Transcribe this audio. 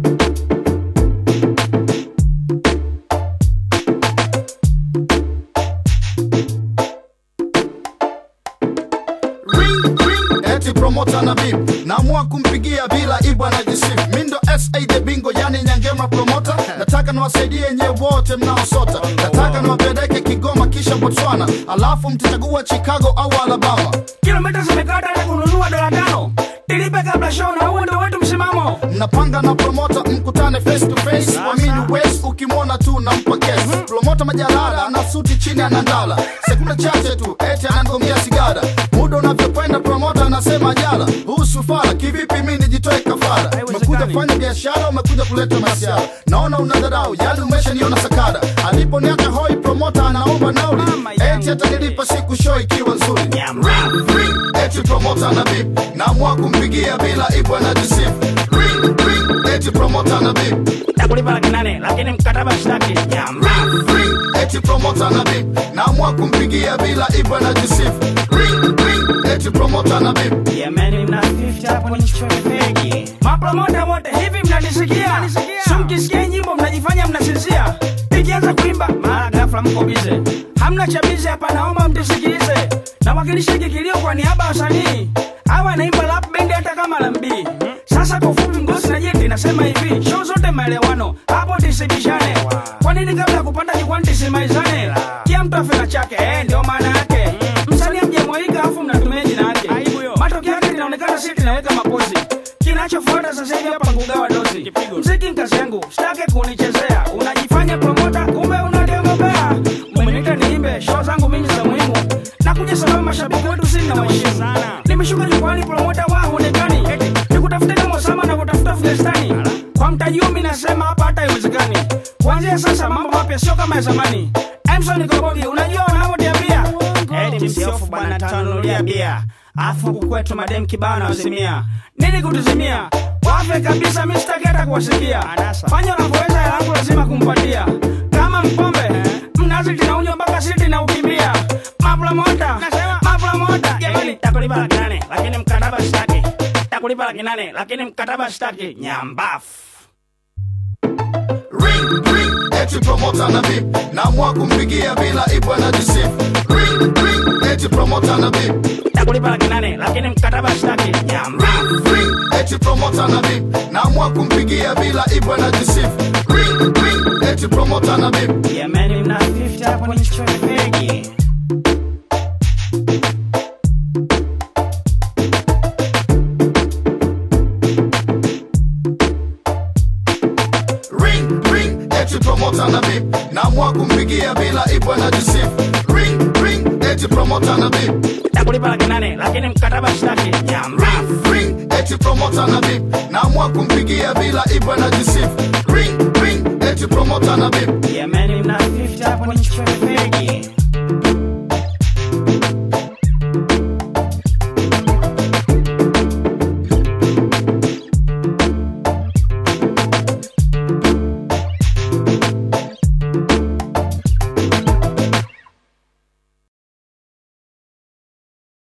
ring ring eti promota na bib naamua kumpigia bila ibu anajisif mindo sa the bingo yani nyangema promota nataka niwasaidie nye wote mnaosota nataka niwapeleke kigoma kisha botswana alafu mtachagua chicago au alabama kilomita zimekata na kununua dola tano tilipe kabla show na huo ndo wetu msimamo mnapanga na promota mkutane face to face wamini wes ukimwona tu nampa kesi promota majalala na suti chini anandala sekunde chache tu eti anangomia sigara muda unavyokwenda promota anasema jala huu sufara kivipi mi nijitoe kafara umekuja fanya biashara umekuja kuleta masiara naona unadharau yali umeshaniona sakara aliponiaka hoi promota anaomba nauli Mama yangu. eti atanilipa siku show ikiwa nzuri Nyama. Ring, ring, eti promota na bip naamua kumpigia bila ibu anajisif ring, ring, eti promota na bip takulipa laki nane lakini mkataba shtaki nyamba ring, eti promota na bip naamua kumpigia bila ibu anajisif ring, ring, eti promota na bip Yemeni mna 50 hapo ni kichwa kipegi. Mapromota wote hivi mnanisikia? So mkisikia nyimbo mnajifanya mnasinzia. Ikianza kuimba mara ghafla mko bize. Hamna cha bize hapa naomba mtusikilize. Nawakilisha hiki kilio kwa niaba ya wasanii. Hawa naimba rap band hata kama lambi. Sasa kwa ufupi ngosi na jeti nasema hivi, show zote maelewano, hapo tisibishane. Kwa nini kabla ya kupanda jukwani tisimaizane? Kila mtu afika chake, eh, ndio maana yake. Msanii mjamwaika afu mnatumia jina yake. Matokeo yake linaonekana sisi tunaweka mapozi. Kinachofuata sasa hivi hapa kugawa dozi. Mziki kazi yangu, sitaki kunichezea. Unajifanya promota, kumbe unademobea. Umeniita niimbe, show zangu mimi za muhimu. Nakuja sababu mashabiki wetu sisi na waheshimu. Nimeshuka jukwani promota wa huonekani. Nikutafuta kama Osama na kutafuta Afghanistani. Kwa mtaji huu mimi nasema hapa hata haiwezekani. Kuanzia sasa mambo mapya sio kama ya zamani. Emson Kobogi, unajua wanavyoniambia? Eti msiofu bwana tanunulia bia. Afu kukwetu madem kibao na wazimia. Nini kutuzimia? Wafe kabisa mimi sitaki hata kuwasikia. Fanya unavyoweza hela yangu lazima kumpatia. Kama mpombe, mnazi tunaunywa mpaka siti na ukimbia. Mapromota, mapromota. Jamani, takulipa laki nane lakini mkataba sitaki. Takulipa laki nane lakini mkataba sitaki. Nyambafu. ring, ring, eti promota na bip naamua kumpigia bila ibu anajisif ring, ring, eti promota na bip Takulipa laki nane lakini mkataba sitaki. Nyambafu. ring, eti promota na bip naamua kumpigia bila ibu anajisif ring, ring, eti promota na bip Yemeni mna 50 hapo ni kichwa kipegi. ring, ring, eti promota na bip naamua kumpigia bila ibu anajisif ring, ring, eti promota na bip Takulipa laki nane lakini mkataba sitaki. Nyambafu. ring, eti promota na bip naamua kumpigia bila ibu anajisif ring, ring, eti promota na bip Yemeni mna 50 hapo ni kichwa kipegi.